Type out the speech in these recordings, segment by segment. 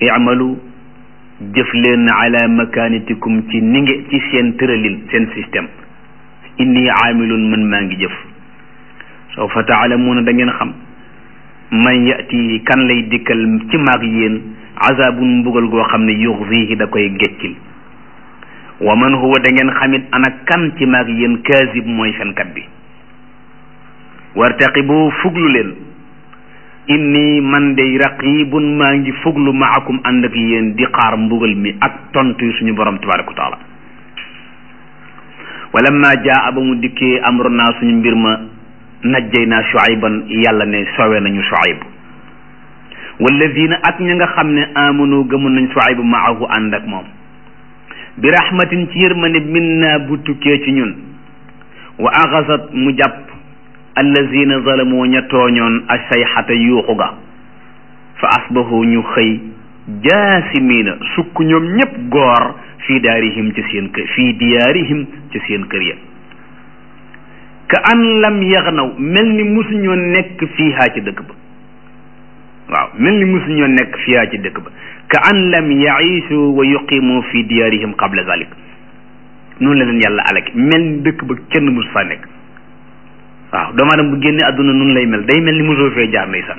i'malu jëf leen ala makanitikum ci ni nge ci seen tëralin seen système inni aamilun man maa ngi jëf soo fa taalamuuna da ngeen xam man yati kan lay dikkal ci maag yéen azabun mbugal goo xam ne yuxzihi da koy geccil wa man huwa da ngeen xamit ana kan ci maag yéen kaasib mooy fenkat bi wartaqibu fuglu leen inni man day raqibun maa ngi fuglu maakum ànd ak yéen di xaar mbugal mi ak tontu suñu borom tabaraka wa taala walamma jaa ba mu dikkee amruna suñu mbir ma najjay naa shuayban yàlla ne sowe nañu shuayb walladina ak ña nga xam ne amanu gëmun nañ shuayb maahu ànd ak moom bi rahmatin ci yërmande minna bu tukkee ci ñun wa axasat mu jàpp allazina zalamu ña tooñoon asayxata yuuxu ga fa asbahu ñu xëy jaasimiina sukk ñoom ñépp goor fii daarihim ci seen kër fii diyaarihim ci seen kër ya ka an lam yaxnaw mel ni musuñoo nekk fiihaa ci dëkk ba waaw mel ni musuñoo nekk fiihaa ci dëkk ba ka an lam yaishu wa yuqimu fi diyaarihim qabla zalik noonu la leen yàlla alaki mel ni dëkk ba kenn musu faa nekk waaw doomu aadama bu génne àdduna nun lay mel day mel ni mosoo fee jaar ndeysaan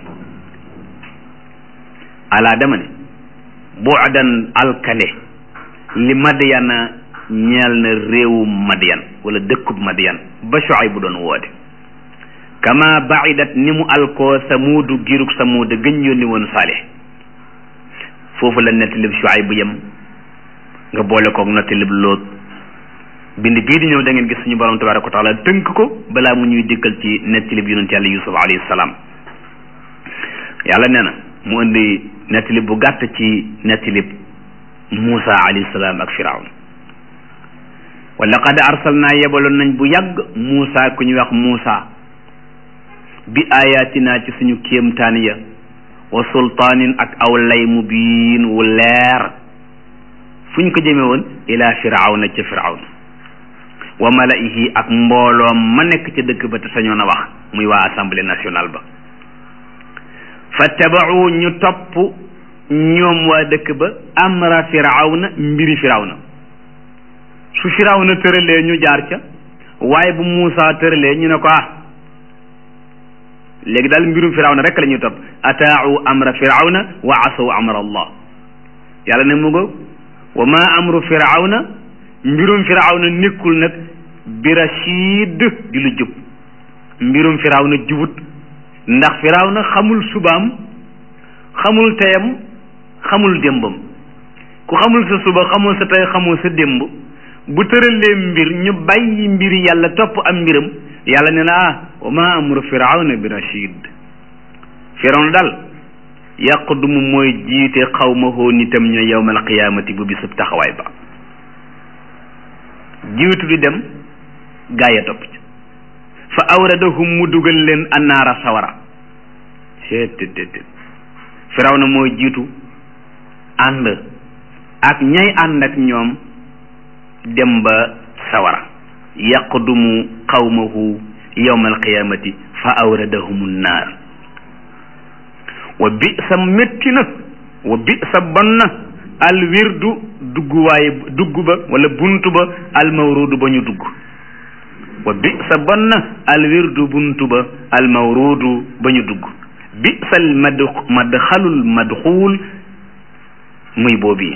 alaa dama ne bu'dan alkande li madyana ñeel na réewu madyan wala dëkkub madyan ba Shuayb bu doon woote kama baidat ni mu alkoo samuudu giruk samuuda gëñ yónni woon saalih foofu la nettalib Shuayb bu yem nga boole koog nettalib Lóot bind bii di ñëw da ngeen gis suñu borom tabaraka wa taala tënk ko balaa mu ñuy dikkal ci nettalib yonent yàlla yusuf alayhi salaam yàlla nee na mu indi nettalib bu gàtt ci nettalib Muusa alayhi salaam ak Firawn wa laqad arsalnaa yebaloon nañ bu yàgg Muusa ku ñuy wax Muusa bi ayatina ci suñu kéemtaan ya wa sultaanin ak aw lay mu biin wu leer fu ñu ko jëme woon ila firawna ca firawna wa malaihi ak mbooloom ma nekk ca dëkk ba te sañoon a wax muy waa assemblée nationale ba fattabau ñu topp ñoom waa dëkk ba amra firawna mbiri firawna su firawna tëralee ñu jaar ca waaye bu Muusa tëralee ñu ne ko ah léegi daal mbirum firawna rek la ñuy topp ataau amra firawna wa asaw amra allah yàlla ne mu ngo wa ma amru firawna mbirum firawna nekkul nag bi rashid di lu jub mbirum firawna jubut ndax firawna xamul subaam xamul teyam xamul démbam ku xamul sa suba xamul sa tey xamul sa démb bu tëralee mbir ñu bàyyi mbiri yàlla topp am mbiram yàlla ne na ah wa ma amru firawna bi rashid firawna daal yaqdumu mooy jiite xawmahoo nitam ña yawmal qiyaamati bu bisub taxawaay ba jiitu di dem gaaya topp ci fa awradahum mu dugal leen annaara sawara seetétété firawna mooy jiitu ànd ak ñay ànd ak ñoom dem ba sawara yaqdumu qawmahu yawma alqiyamati fa awradahum nnaar wa bi sa métti na wa bi sa bon na alwirdu dugguwaay dugg ba wala buntu ba almawrudu ba ñu dugg wa bi sa bon na alwirdu buntu ba almawrudu ba ñu dugg bi sal mad madxalul madxuul muy boobu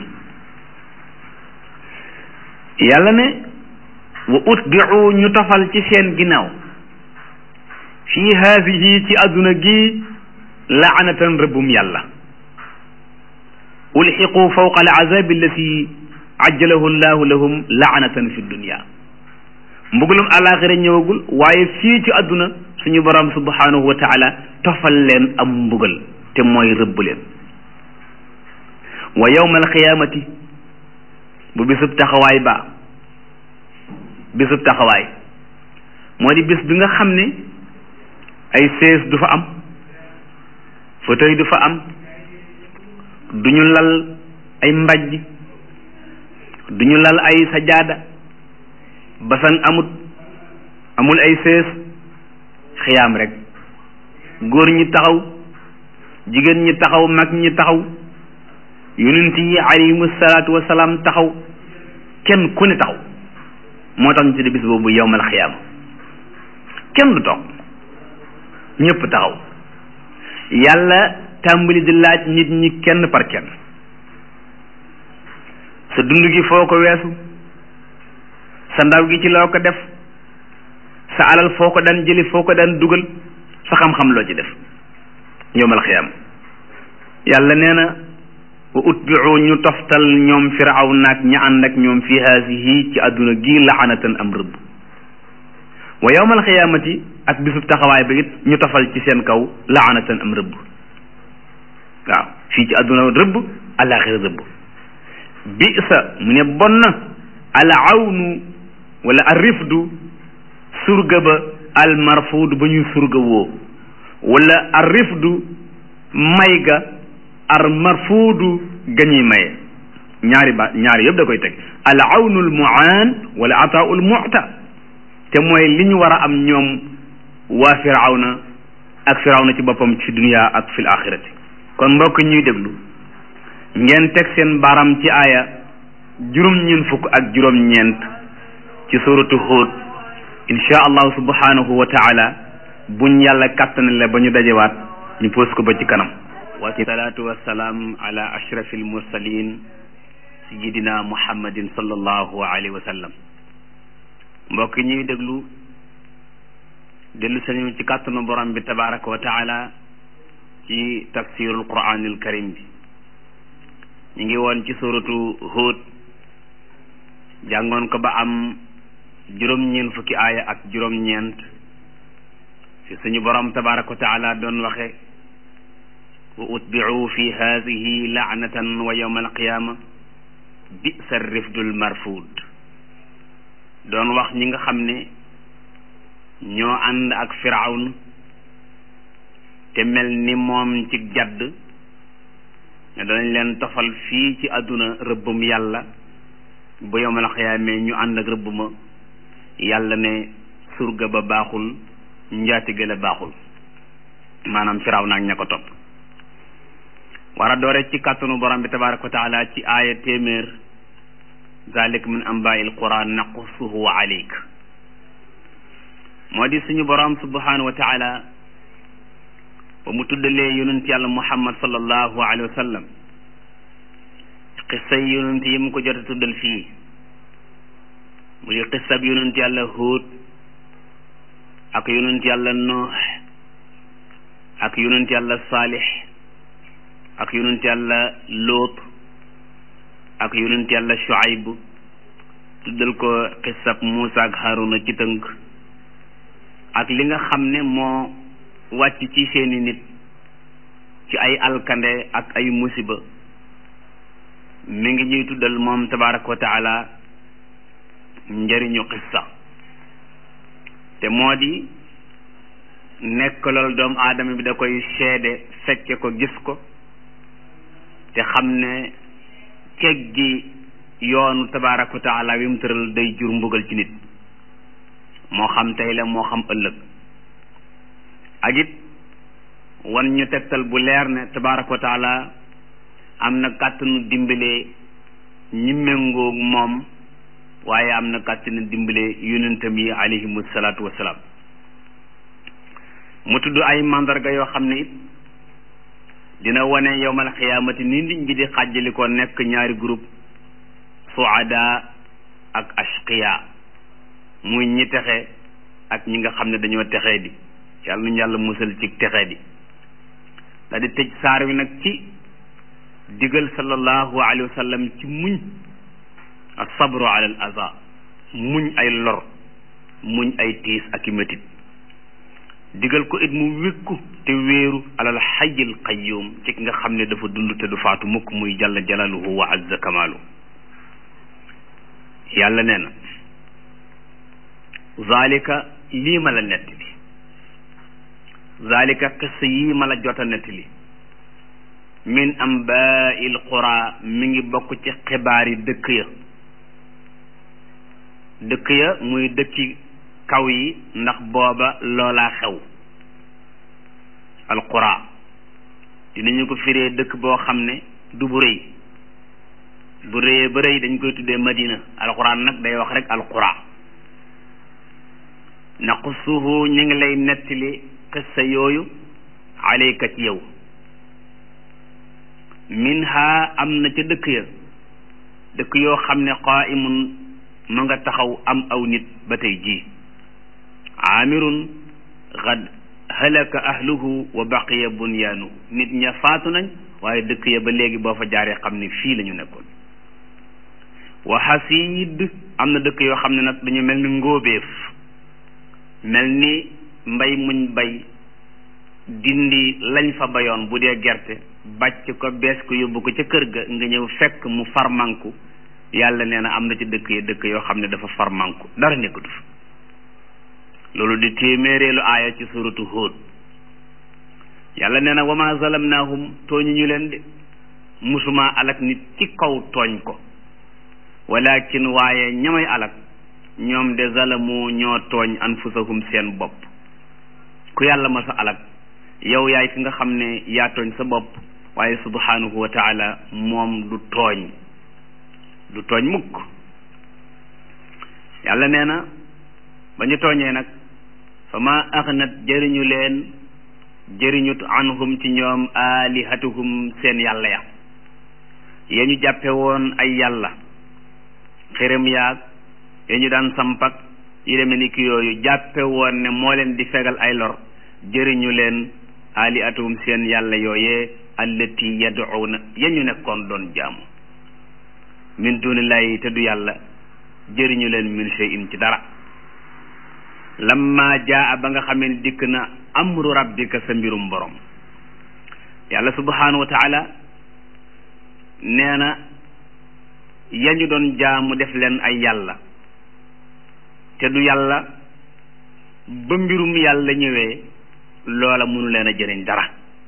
yàlla ne wa utbiu ñu tofal ci seen ginnaaw fii haadihi ci àdduna gi laanatan rëbbum yàlla ulxiqu fawqa alazabi allati ajjalahu llahu lahum laanatan fi dunia mbugalum alaxira ñëwagul waaye fii ci àdduna suñu borom subhanahu wa taala tofal leen am mbugal te mooy rëbb leen wa yawma alqiyamati bu bisub taxawaay ba bisub taxawaay moo di bis bi nga xam ne ay sees du fa am fauteuil du fa am duñu lal ay mbajj duñu lal ay sajaada basan amut amul ay sees xiyaam rek góor ñi taxaw jigéen ñi taxaw mag ñi taxaw yonent yi alayhimu salaatu wasalaam taxaw kenn ku ne taxaw moo tax ñu tudde bis boobu yowmal xiyaama kenn du toog ñëpp taxaw yàlla tàmbali di laaj nit ñi kenn par kenn sa dund gi foo ko weesu sa ndaw gi ci loo ko def sa alal foo ko daan jëli foo ko daan dugal sa xam-xam loo ci def yowmal xiyaama yàlla nee na wa utbiu ñu toftal ñoom firaw naag ña ànd ak ñoom fi haasihi ci àdduna gi laanatan am rëbb wa yowmal xiyaamati ak bisub taxawaay ba it ñu tofal ci seen kaw laanatan am rëbb waaw fii ci àdduna rëbb àllaaxira rëbb bisa mu ne bon na al awnu wala al rifdu surga ba al marfuud ba ñu surga woo wala al rifdu may ga ar marfuudu gañuy maye ñaari ba ñaari yëpp da koy teg al awnul muaan wala ataaul muta te mooy li ñu war a am ñoom waa firawna ak firawna ci boppam ci dunia ak fil axirati kon mbokk ñuy déglu ngeen teg seen baram ci aaya juróom-ñeent fukk ak juróom-ñeent ci suratu Hud insha allahu subhanahu wa taala buñ yàlla kàttanale ba ñu dajewaat ñu pos ko ba ci kanam wasalaatu wasalaam ala ashrafi almursalin sayidina muhammadin sallallahu alayhi wa sallam mbokk ñuy déglu dellu sañu ci kàttanu borom bi tabaraka wa taala ci tafsirul quranil karim bi ñu ngi woon ci suratu Hud jàngoon ko ba am juróom-ñeent fukki aaya ak juróom-ñeent fi suñu borom tabaraka wa taala doon waxe wa utbicu fi hadihi laanatan wa yawma alqiyama bisa rifdul marfud doon wax ñi nga xam ne ñoo ànd ak firawn te mel ni moom ci jadd ne danañ leen tofal fii ci àdduna rëbbum yàlla bu yawmal xiyaamee ñu ànd ak rëbb ma yàlla ne surga ba baaxul njaatige la baaxul maanaam firaw naag ña ko topp war a doore ci kàttanu borom bi tabaraka wa taala ci aaya téeméer zalik min ambail quran naqussuhu alayk moo di suñu borom subhanahu wa taala ba mu tuddalee yonent yàlla muhammad sallallahu alayhi wa sallam xissay yonent yi mu ko jot a tuddal fii mu di xissab yonent yàlla Huud ak yonent yàlla Nuux ak yonent yàlla Saalix ak yonent yàlla Luut ak yonent yàlla Shuayb tuddal ko xissab Muusa ak Haaruna ci tënk ak li nga xam ne moo wàcc ci seeni nit ci ay alkande ak ay musiba mi ngi ñuy tuddal moom tabaraka wa taala njëriñu xissa te moo di nekk loolu doomu aadama bi da koy seede fekke ko gis ko te xam ne ceg gi yoonu tabaraka wa taala wi mu tëral day jur mbugal ci nit moo xam tey la moo xam ëllëg ak it wan ñu tegtal bu leer ne tabaraka wa taala am na kàttanu dimbale ñi méngoog moom waaye am na kàttanu dimbale yonentam yi alayhimu salaatu wasalaam mu tudd ay mandarga yoo xam ne it dina wane yowmal xiyaamati ni nit ñi di xàjjali ko nekk ñaari groupe suada ak ashqiya muy ñi texe ak ñi nga xam ne dañoo texee di yàlla nañu yàlla musal ci texee di da di tëj saar wi nag ci digal sallallahu alayhi wa sallam ci muñ asabru ala al aza muñ ay lor muñ ay tiis ak i métit digal ko it mu wékku te wéeru alal xayil qayyum ci ki nga xam ne dafa dund te du faatu mukk muy jalla jalaluhu wa azza kamaalu yàlla nee na zalika lii ma la nettali zalika qissa yii ma la jota nettali min ambaa'il qura mi ngi bokk ci xibaar yi dëkk ya dëkk ya muy dëkki kaw yi ndax booba loolaa xew alqura dinañu ko firee dëkk boo xam ne du bu rëy bu réyee ba rëy dañ koy tuddee madina alquran nag day wax rek alqura naqussuhu ñu ngi lay nettali qissa yooyu alayka ci yow minha am na ca dëkk ya dëkk yoo xam ne qaimun ma nga taxaw am aw nit ba tey jii aamirun xad halaka ahluhu wa baqiya bunyaanuhu nit ña faatu nañ waaye dëkk ya ba léegi boo fa jaaree xam ne fii la ñu nekkoon wa xasiid am na dëkk yoo xam ne nag dañu mel ni ngóobeef mel ni mbay muñ bay dindi lañ fa bayoon bu dee gerte bàcc ko bees ko yóbbu ko ca kër ga nga ñëw fekk mu farmanku yàlla nee na am na ci dëkk yi dëkk yoo xam ne dafa farmanku dara nekkatu fa loolu di téeméereelu aaya ci suratu Hud yàlla nee na wa ma zalamnaahum tooñu ñu leen de musuma alak nit ci kaw tooñ ko walakin waaye ñamay alak ñoom de zalamu ñoo tooñ anfusahum seen bopp ku yàlla ma sa alak yow yaay ki nga xam ne yaa tooñ sa bopp waaye subhanahu wa taala moom du tooñ du tooñ mukk yàlla nee na ba ñu tooñee nag fa ma aghnat jëriñu leen jëriñut anhum ci ñoom alihatuhum seen yàlla ya ya ñu jàppe woon ay yàlla xërëm yaag ya ñu daan sampak yi deme ni ki yooyu jàppe woon ne moo leen di fegal ay lor jëriñu leen alihatuhum seen yàlla yooyee allati yad'una ya ñu nekkoon doon jaamu min dunillahi te du yàlla jëriñu leen min shay'in ci dara lamma jaa ba nga xamee ne dikk na amru rabbika sa mbirum borom yàlla subhanahu wa taala nee na yañu doon jaamu def leen ay yàlla te du yàlla ba mbirum yàlla ñëwee loola mënu leen a jëriñ dara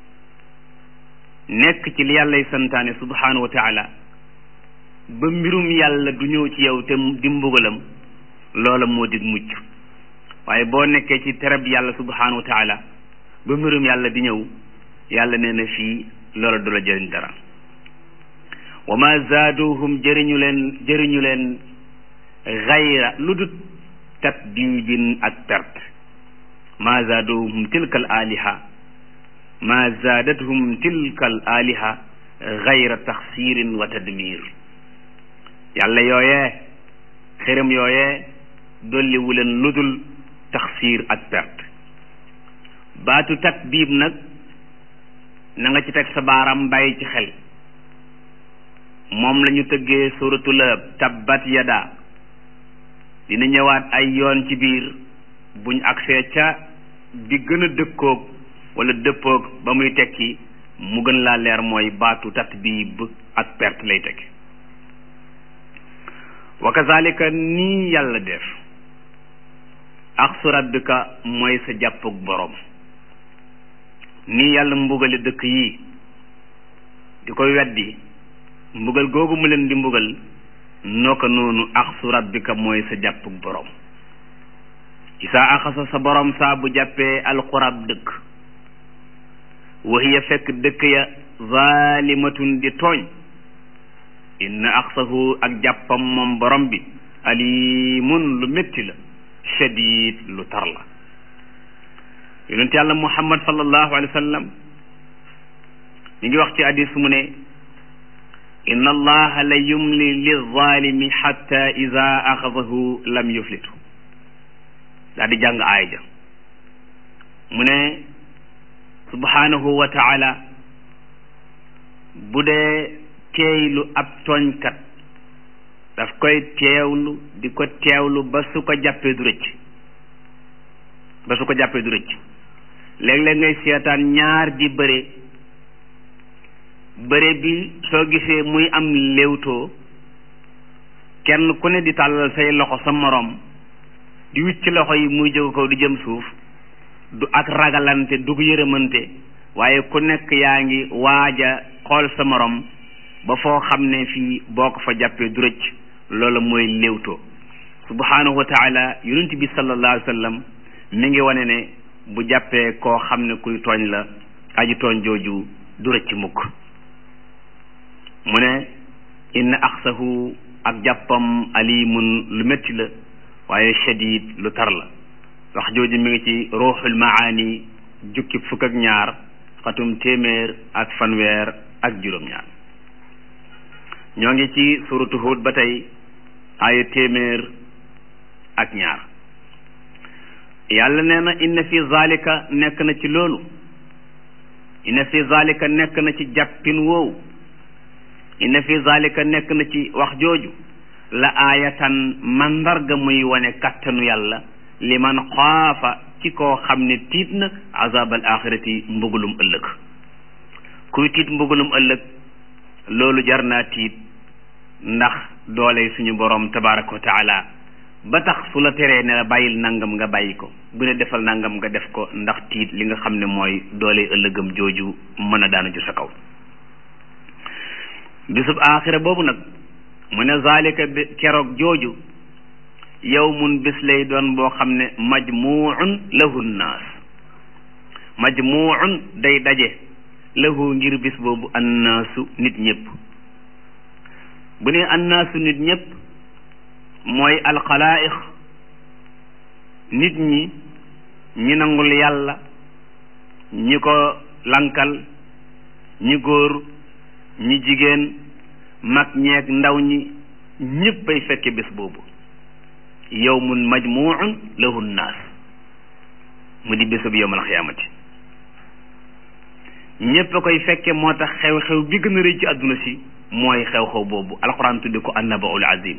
nekk ci li yàllay santaane subhanahu wa taala ba mbirum yàlla du ñëw ci yow te di mbugalam loola moo di mucc waaye boo nekkee ci tereb yàlla subhanahu wa taala ba mbirum yàlla di ñëw yàlla nee na fii loola du la jëriñ dara wa ma zaaduhum jëriñu leen jëriñu leen xayra lu dut tatdiibin ak perte ma zaaduhum tilka al aliha ma zaadathum tilka al aliha xayra taxsirin wa tadmir yàlla yooyee xërëm yooyee dolliwu leen ludul taxsiir ak perte baatu tatbiib nag na nga ci teg sa baaram bàyyi ci xel moom la ñu tëggee suratu Lahab tabbat yada dina ñëwaat ay yoon ci biir buñ agsee ca bi gën a dëkkoog wala dëppoog ba muy tekki mu gën laa leer mooy baatu tatbiib ak perte lay tekki wa kazalika nii yàlla def axsu rabbika mooy sa jàppug boroom nii yàlla mbugale dëkk yi di ko weddi mbugal googu mu leen di mbugal noo ko noonu axsu rabbika mooy sa jàppug boroom isaa axasa sa boroom saa bu jàppee alxurab dëkk waxiya fekk dëkk ya zaalimatun di tooñ inna axsahu ak jàppam moom borom bi alimun lu métti la shadid lu tar la yonent yàlla muhammad sallallahu alayhi wa sallam mi ngi wax ci hadis mu ne inna allaha la yumli lilzalimi xatta ida axadahu lam yuflitu daa di jàng aaya ja mu ne subhanahu wa taala bu dee teeylu ab tooñkat daf koy teewlu di ko teewlu ba su ko jàppee du rëcc ba su ko jàppee du rëcc léeg-léeg ngay seetaan ñaar di bëre bëre bi soo gisee muy am léewtoo kenn ku ne di tàllal say loxo sa moroom di wicc loxo yi muy jóg ko di jëm suuf du ak ragalante du ko yërëmante waaye ku nekk yaa ngi waaja xool sa moroom ba foo xam ne fii boo ko fa jàppee du rëcc loola mooy léewtoo subhanahu wa taala yonent bi sallallahu alayhi wa sallam mi ngi wane ne bu jàppee koo xam ne kuy tooñ la aji tooñ jooju du rëcc mukk mu ne inna axsahu ak jàppam alimun lu métti la waaye shadid lu tar la wax jooju mi ngi ci ruuxul maani jukki fukk ak ñaar xatum téeméer ak fanweer ak juróom-ñaar ñoo ngi ci suratu Hud ba tey aaya téeméer ak ñaar yàlla nee na inna fi zalika nekk na ci loolu inna fi zalika nekk na ci jàppin woowu inna fi zalika nekk na ci wax jooju la aayatan mandarga muy wane kattanu yàlla li man xaafa ci koo xam ne tiit na azabal axirati mbugulum ëllëg kuy tiit mbugulum ëllëg loolu jar naa tiit ndax doole suñu borom tabaraka wa taala ba tax su la teree ne la bàyyil nangam nga bàyyi ko bu ne defal nangam nga def ko ndax tiit li nga xam ne mooy doole ëllëgam jooju mën a daanu ci sa kaw bisub aaxira boobu nag mu ne zalika bi keroog jooju yawmun bis lay doon boo xam ne majmuun lahu nnaas majmuun day daje lahu ngir bis boobu annaasu nit ñëpp bu ne annaasu nit ñëpp mooy alxalaaiq nit ñi ñi nangul yàlla ñi ko lankal ñi góor ñi jigéen mag ñeeg ndaw ñi ñëpp ay fekke bés boobu yawmun majmuun lahu nnaas mu di bésub yawmal xiyaamati ñëpp a koy fekke moo tax xew-xew bi gën a rëy ci àdduna si mooy xew-xew boobu alquran tuddi ko annabaul azim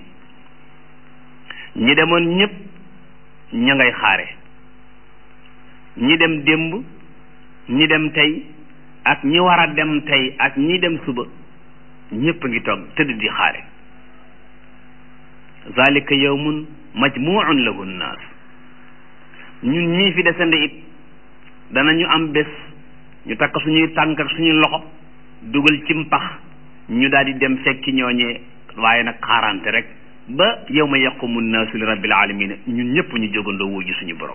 ñi demoon ñëpp ña ngay xaare ñi dem démb ñi dem tey ak ñi war a dem tey ak ñi dem suba ñëpp a ngi toog tëdd di xaare zalika yawmun majmuun lahu nnaas ñun ñii fi desande it danañu am bés ñu takk suñuy tànk ak suñuy loxo dugal ci mpax ñu daal di dem fekki ñooñee waaye nag xaarante rek ba yawma yaqumu nnaasu li rabbil alamina ñun ñëpp ñu jógandoo wuju suñu borom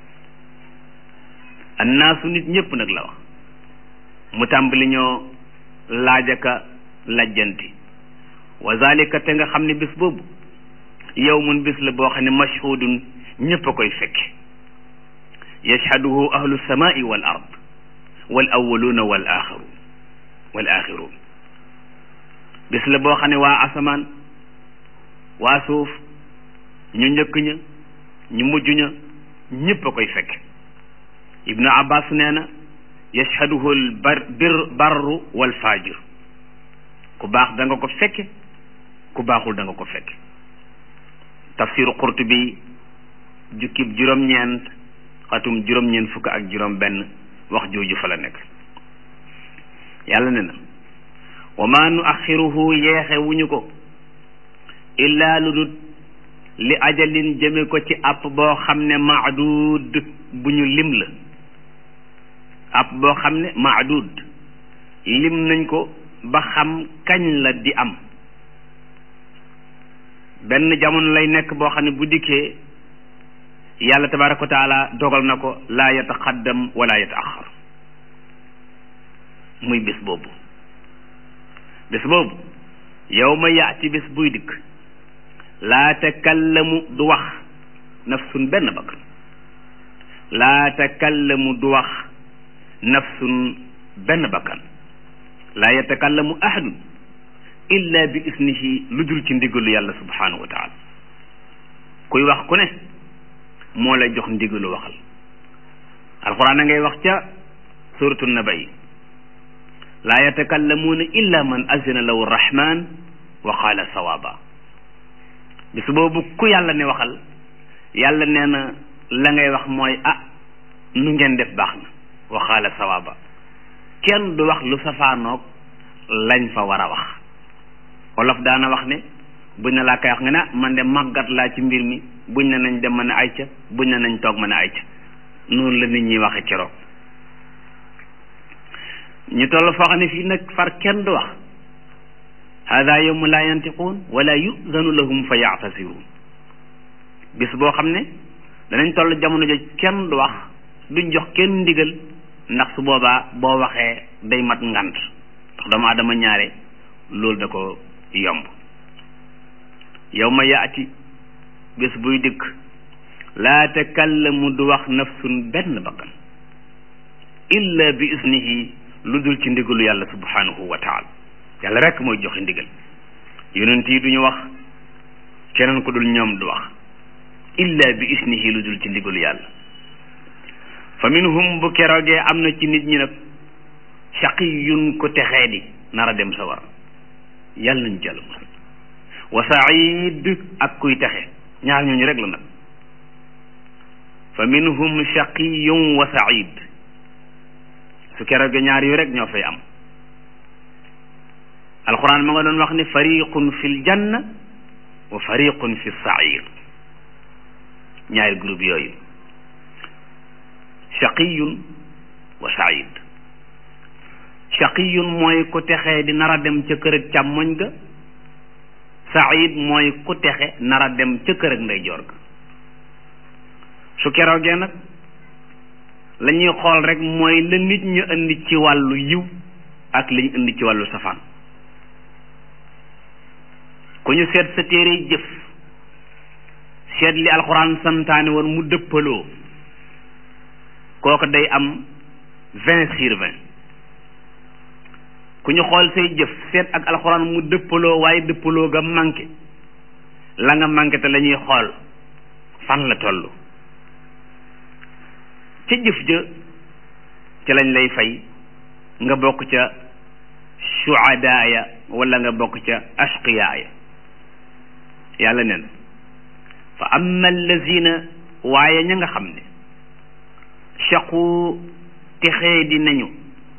annaasu nit ñëpp nag la wax mu tàmbali ñoo laajaka lajjanti wa zalika te nga xam ne bés boobu yawmun bés la boo xam ne mashhudun ñëpp a koy fekke yashhaduhu ahlu samai wal ard wal awwaluuna wal axiruun wal axiruun bés la boo xam ne waa asamaan waa suuf ñu njëkk ña ñu mujj ña ñëpp a koy fekke ibnu abbas nee na yashhaduhu al bar bir barru wal fajir ku baax da nga ko fekke ku baaxul da nga ko fekke tafsiru qurtubi jukkib juróom-ñeent xatum juróom-ñeent fukk ak juróom benn wax jooju fa la nekk yàlla ne na wa ma nu axiruhu yeexe wuñu ko illaa lu dut li ajalin jëme ko ci app boo xam ne maadud bu ñu lim la app boo xam ne maadud lim nañ ko ba xam kañ la di am benn jamono lay nekk boo xam ne bu dikkee yàlla tabaraka wa taala dogal na ko laa yataxaddam wala yataaxar muy bés boobu bés boobu yow ma yaati bés buy dikk laa takallamu du wax nafsun benn bakkan laa takallamu du wax nafsun benn bakkan laa yatakallamu ahadun illa bi isnihi lu dul ci ndigalu yàlla subhanahu wa taala kuy wax ku ne moo lay jox ndigalu waxal alquran a ngay wax ca suratu naba yi laa yatakallamuuna illa man azina lahu rahman wa qaala sawaaba bis boobu ku yàlla ne waxal yàlla nee na la ngay wax mooy ah nu ngeen def baax na wa qaala sawaaba kenn du wax lu safaanoog lañ fa war a wax wolof daana wax ne buñ ne laa koy wax nga ne man de màggat laa ci mbir mi buñ ne nañ dem mën a ayca buñ ne nañ toog mën a ayca noonu la nit ñi waxe keroog ñu toll foo xam ne fii nag far kenn du wax hada yawmu laa yantiquun wala yuzanu lahum fa yaatasiruun bis boo xam ne danañ toll jamono joj kenn du wax duñ jox kenn ndigal ndax su boobaa boo waxee day mat ngant ndax doomu aadama ñaare loolu da ko yomb yow ma yaati bés buy dikk laa takallamu du wax nafsun benn bakkan illa bi isnihi lu dul ci ndigalu yàlla subhanahu wa taala yàlla rek mooy joxe ndigal yonent yi duñu wax keneen ku dul ñoom du wax illa bi isnihi lu dul ci ndigalu yàlla fa minhum bu keroogee am na ci nit ñi nag shaqiyun ko texee di nar a dem sa war yàlla nañ jàll musal wa said ak kuy texe ñaar ñooñu rek la nag fa minhum shaqiyun wa said su keroogee ñaar yu rek ñoo fay am alquran ma nga doon wax ni fariqun fil janna wa fariqun fi sair ñaari groupe yooyu shaqiyun wa said shaqiyun mooy ku texee di nar a dem ca kër ak càmmoñ ga said mooy ku texe nar a dem ca kër ak ndeyjoor ga su keroogee nag la ñuy xool rek mooy la nit ñu indi ci wàllu yiw ak li ñu indi ci wàllu safaan ku ñu seet sa téere jëf seet li alxuraan santaane woon mu dëppaloo kooku day am vingt sur vingt ku ñu xool say jëf seet ak alxuraan mu dëppaloo waaye dëppaloo ga manqué la nga manqué te la ñuy xool fan la toll ca jëf ja ca lañ lay fay nga bokk ca suadaaya wala nga bokk ca ashqiyaaya yàlla nen fa amma allazina waaye ña nga xam ne shaqu texee di nañu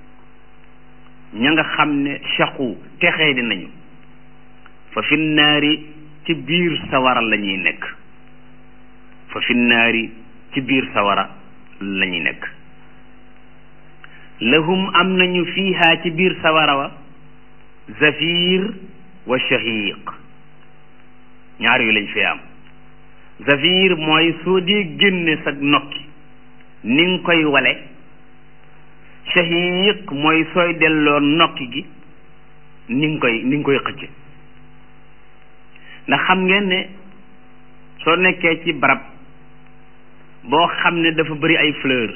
ña nga xam ne shaqu texee di nañu fa fi naari ci biir sawara la ñuy nekk fa fi naari ci biir sawara la ñuy nekk lahum am nañu fiiha ci biir sawara wa zafir wa shahiq ñaar yu lañ fi am zafir mooy soo dee génne sa nokki ni nga koy wale shahiq mooy sooy delloo nokki gi ni nga koy ni nga koy xëcce ndax xam ngeen ne soo nekkee ci barab boo xam ne dafa bari ay fleur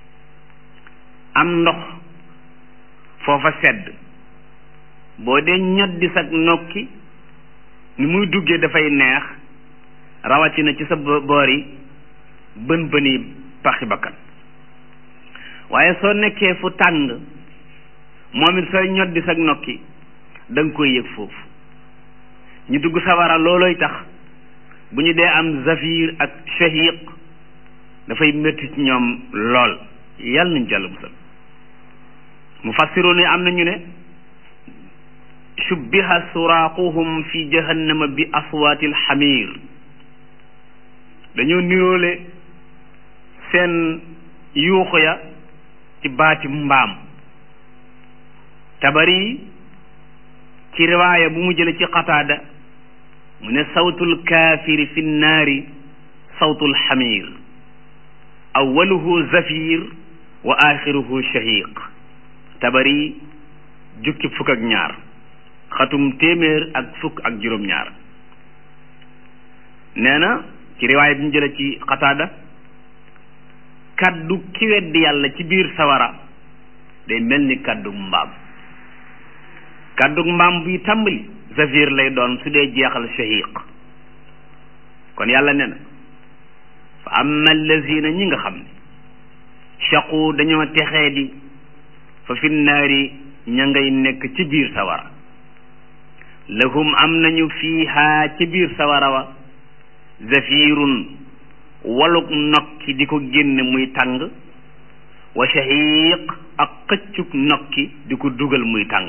am ndox foofa sedd boo dee ñoddi sa nokki ni muy duggee dafay neex rawatina ci sa boor yi bën bëni paxi bakkan waaye soo nekkee fu tàng moom it sooy ñoddi sa nokki da nga koy yëg foofu ñu dugg sawara loolooy tax bu ñu dee am zafir ak shahiq dafay métti ci ñoom lool yàlla nañ jàll musal mu fassiru ne am nañu ne shubbiha suraaquhum fi jahannama bi aswaati alxamir dañoo niroole seen yuuxu ya ci baati mbaam tabari ci riwaaya bu mu jële ci qataada mu ne sawtul kaafiri fi nnaari sawtul xamir awaluhu zafir wa axiruhu shahiq tabari jukki fukk ak ñaar xatum téeméer ak fukk ak juróom-ñaar nee na ci riwaaya bi ñu jële ci qataada kaddu ki weddi yàlla ci biir sawara day mel ni kaddu mbaam kaddu mbaam buy tàmbali zafir lay doon su dee jeexal shahiq kon yàlla nee na fa amma allazina ñi nga xam ne shaqu dañoo texee di fa fi naari ña ngay nekk ci biir sawara lahum am nañu fiiha ci biir sawara wa zafirun waluk nokki di ko génne muy tàng wa shahiq ak xëccuk nokki di ko dugal muy tàng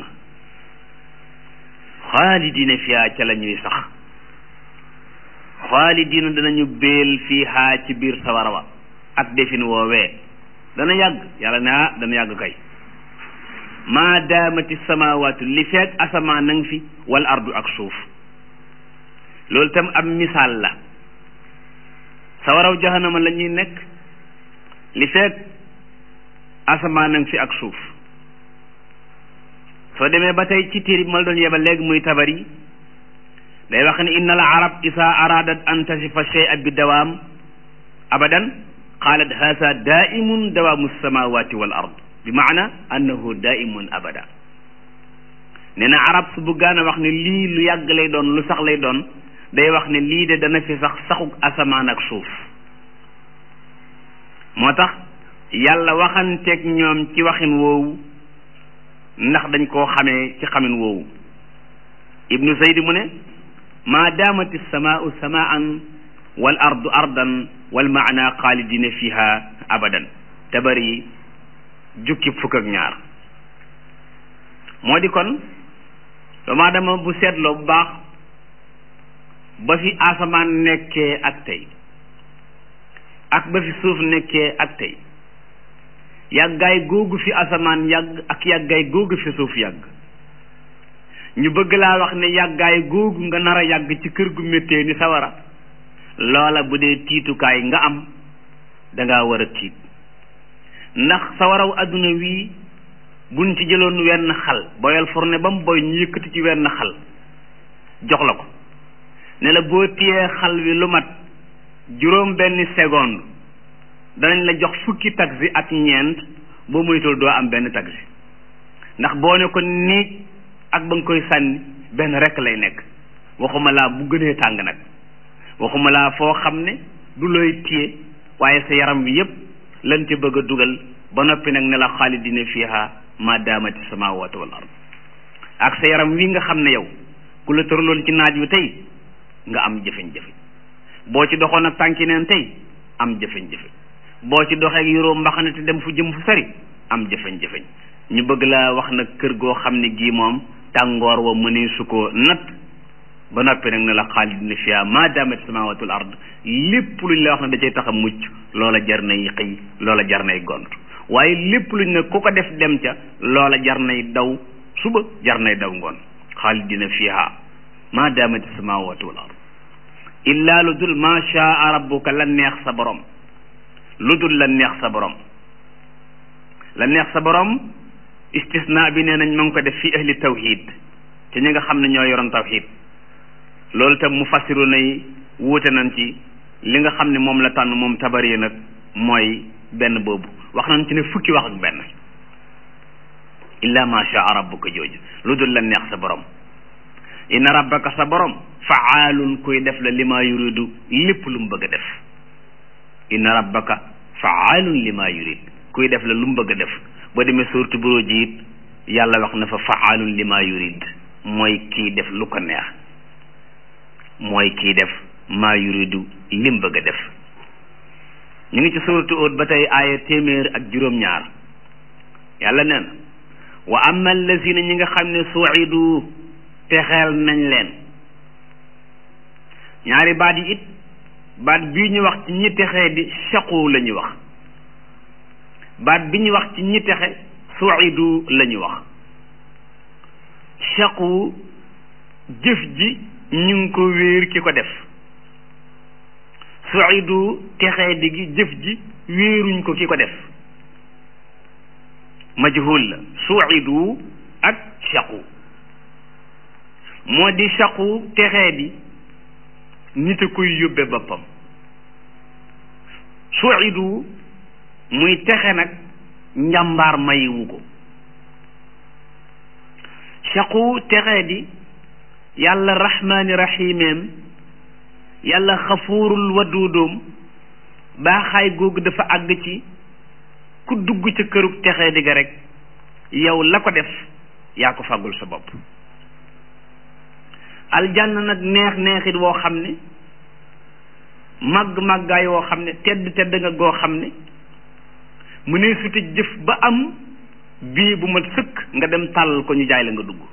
xaalidina fiha ca la ñuy sax xaalidina danañu béel fiiha ci biir sawara wa ak defin woowee dana yàgg yàlla ne ah dana yàgg kay maa daamati samawaatu li feeg asamaan nang fi wal ardu ak suuf loolu tam am misaal la sawaraw jahannama la ñuy nekk li feeg asamaan nang fi ak suuf soo demee ba tey ci téere bi ma la doon yebal léegi muy tabari day wax ne inna al arab isa aradat an tasifa shay'a bi dawaam abadan qaalat haasa daimun dawaamu samawati wal ard bi maana annahu daimun abada nee na arab su buggaan a wax ne lii lu yàgg lay doon lu sax lay doon day wax ne lii de dana fi sax saxuk asamaan ak suuf moo tax yàlla waxanteeg ñoom ci waxin woowu ndax dañ koo xamee ci xamin woowu ibnu zayd mu ne maa daamati samaau samaan wal ardu ardan wal maana xaalidina fiha abadan tabari jukki fukk ak ñaar moo di kon doomu aadama bu seetloo bu baax ba fi asamaan nekkee ak tey ak ba fi suuf nekkee ak tey yàggaay googu fi asamaan yàgg ak yàggaay googu fi suuf yàgg ñu bëgg laa wax ne yàggaay googu nga nar a yàgg ci kër gu méttee ni sawara loola bu dee tiitukaay nga am danga war a tiit ndax sawaraw adduna wii buñ ci jëloon wenn xal boyal fourne ba mu boy ñu yëkkati ci wenn xal jox la ko ne la boo téyee xal wi lu mat juróom benn seconde danañ la jox fukki taxi ak ñeent boo moytul doo am benn taxi ndax boo ne ko niig ak ba nga koy sànni benn rekk lay nekk waxuma laa bu gënee tàng nag waxuma laa foo xam ne du looy téye waaye sa yaram wi yépp lan ci bëgg a dugal ba noppi nag ne la xaalidina fiha ma daamati samawatu wal ard ak sa yaram wi nga xam ne yow ku la tëraloon ci naaj wi tey nga am jëfeñ-jëfeñ boo ci doxoon ak tànki neen tey am jëfeñ-jëfeñ boo ci doxeek yoroo mbaxane te dem fu jëm fu sori am jëfeñ-jëfeñ ñu bëgg laa wax nag kër goo xam ne gii moom tàngoor wa mënee su ko natt ba noppi nag ne la xaalidina fiha ma daamati samawatu wal ard lépp luñ la wax ne da cay tax a mucc loola jar nay xëy loola jar nay gont waaye lépp luñ ne ku ko def dem ca loola jar nay daw suba jar nay daw ngoon xaalidina fiha ma daamati samawatu wal ard illa lu dul ma shaa rabbuka la neex sa borom lu dul la neex sa borom la neex sa borom istisna bi nee nañ ma ngi ko def fi ahli tawhid te ñi nga xam ne ñoo yoroon tawhid loolu tam mu fassiru nay wuute nañ ci li nga xam ne moom la tànn moom tabari nag mooy benn boobu wax nañ ci ne fukki wax ak benn illa ma shaa rabbuka jooju lu dul la neex sa borom inna rabbaka sa borom faalun kuy def la li ma yuridu lépp lu mu bëgg a def inna rabbaka faalun li ma yurid kuy def la lu mu bëgg a def boo demee suurtu buruj it yàlla wax na fa faalun li ma yurid mooy kii def lu ko neex mooy kii def maa yuridu li mu bëgg a def ñu ngi ci suurtu Hud ba tey aaya téeméer ak juróom-ñaar yàlla nee na wa amma allazina ñi nga xam ne suidu texeel nañ leen ñaari baat yi it baat bii ñu wax ci ñi texee di shaqu la ñu wax baat bi ñu wax ci ñi texe suidu la ñu wax shaqu jëf ji ñu ngi ko wéer ki ko def suidu texee di gi jëf ji wéeruñ ko ki ko def majhul la suidu ak shaqu moo di shaqu texee di nit a koy yóbbe boppam suidu muy texe nag njàmbaar mayiwu ko shaqu texee di yàlla rahmaani rahimeem yàlla xafuurul waduudoom baaxaay googu dafa àgg ci ku dugg ca kërug texee di ga rek yow la ko def yaa ko fàggul sa bopp aljanna nag neex neexit woo xam ne màgg màggaay woo xam ne tedd tedd nga goo xam ne mu ne suti jëf ba am bii bu ma sëkk nga dem tàllal ko ñu jaay la nga dugg